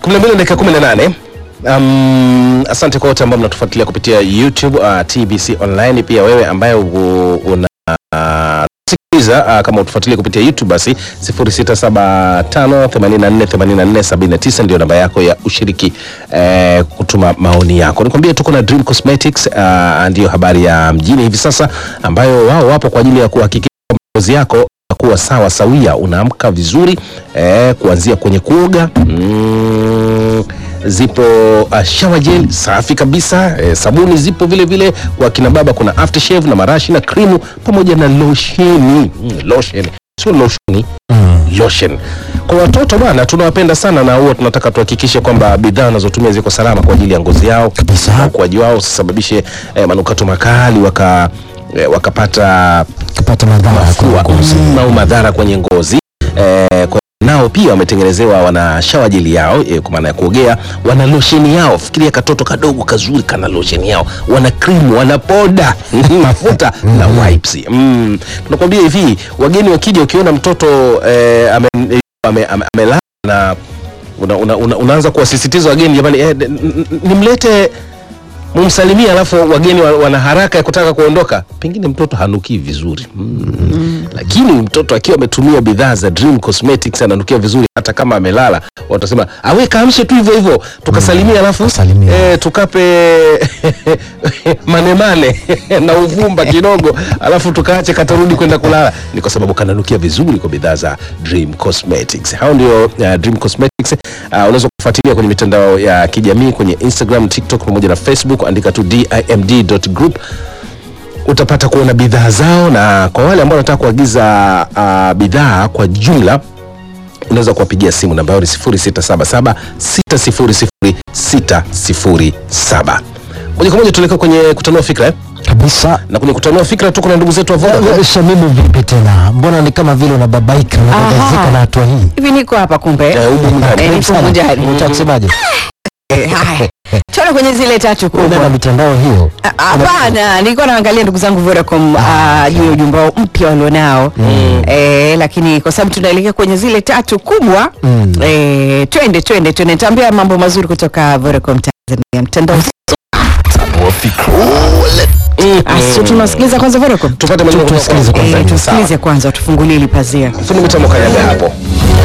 12 dakika 18. Um, asante kwa wote ambao mnatufuatilia kupitia YouTube uh, TBC online. Pia wewe ambaye u- una uh, sikiliza uh, kama utufuatilia kupitia YouTube basi 0675848479 ndio namba yako ya ushiriki eh, kutuma maoni yako. Nikwambie tuko na Dream Cosmetics uh, ndio habari ya mjini hivi sasa ambayo wao wapo kwa ajili ya kuhakikisha kwamba ngozi yako kuwa sawa sawia, unaamka vizuri eh, kuanzia kwenye kuoga mm, zipo uh, shower gel safi kabisa eh, sabuni zipo vile vile kwa kina baba, kuna aftershave na marashi na krimu pamoja na losheni mm, lotion sio losheni lotion. Kwa watoto bwana, tunawapenda sana na huwa tunataka tuhakikishe kwamba bidhaa wanazotumia ziko salama kwa ajili ya ngozi yao Kabisa. na ukuaji wao, usisababishe eh, manukato makali waka eh, wakapata kupata madhara mafua kwa ngozi. mm, au madhara kwenye ngozi eh, kwa nao pia wametengenezewa wana shawa jeli yao eh, kwa maana ya kuogea, wana losheni yao. Fikiria katoto kadogo kazuri kana losheni yao, wana krimu, wana poda mafuta na wipes. Mm. Tunakwambia hivi, wageni wakija, ukiona mtoto eh, ame, ame, ame, amelala na una, una, una, unaanza kuwasisitiza wageni, jamani, eh, n- n- nimlete mumsalimia, alafu wageni wa- wana haraka ya kutaka kuondoka, pengine mtoto hanukii vizuri mm. Lakini mtoto akiwa ametumia bidhaa za Dream Cosmetics ananukia vizuri, hata kama amelala, watasema awe kaamshe tu hivyo hivyo, tukasalimia, alafu Tukasalimia. eh, tukape manemane na uvumba kidogo, alafu tukaache katarudi kwenda kulala. Ni kwa sababu kananukia vizuri kwa bidhaa za Dream Cosmetics. Hao ndio uh, Dream Cosmetics. Uh, unaweza kufuatilia kwenye mitandao ya kijamii kwenye Instagram, TikTok pamoja na Facebook, andika tu dimd.group utapata kuona bidhaa zao, na kwa wale ambao wanataka kuagiza uh, bidhaa kwa jumla unaweza kuwapigia simu namba yao ni 0677 600 607. Moja kwa moja tuelekea kwenye kutanua fikra eh? kabisa. na kwenye kutanua fikra tuko na ndugu zetu wa Vodacom. Eh, Shamimu, vipi tena? Mbona ni kama vile unababaika unagazika Aha. na hatua hii? hivi niko hapa kumbe Eh, humu ndani. Eh, Karibu nipo sana. mujari. Unataka kusemaje? Eh, haya tuone kwenye zile tatu Unaenda na kubwa mitandao hiyo. Ah, hapana nilikuwa naangalia ndugu zangu Vodacom ah, juu ya ujumbe wao mpya walionao eh, lakini kwa sababu tunaelekea kwenye zile tatu kubwa Mm. eh, twende twende twende nitaambia mambo mazuri kutoka Vodacom Tanzania mtandao Ah, so tunasikiliza kwanza Vodacom Tupate maneno kutoka Tusikilize kwa- kwanza. Eh, tusikilize kwanza tufungulie ili pazia Fundi mitambo kanyaga hapo.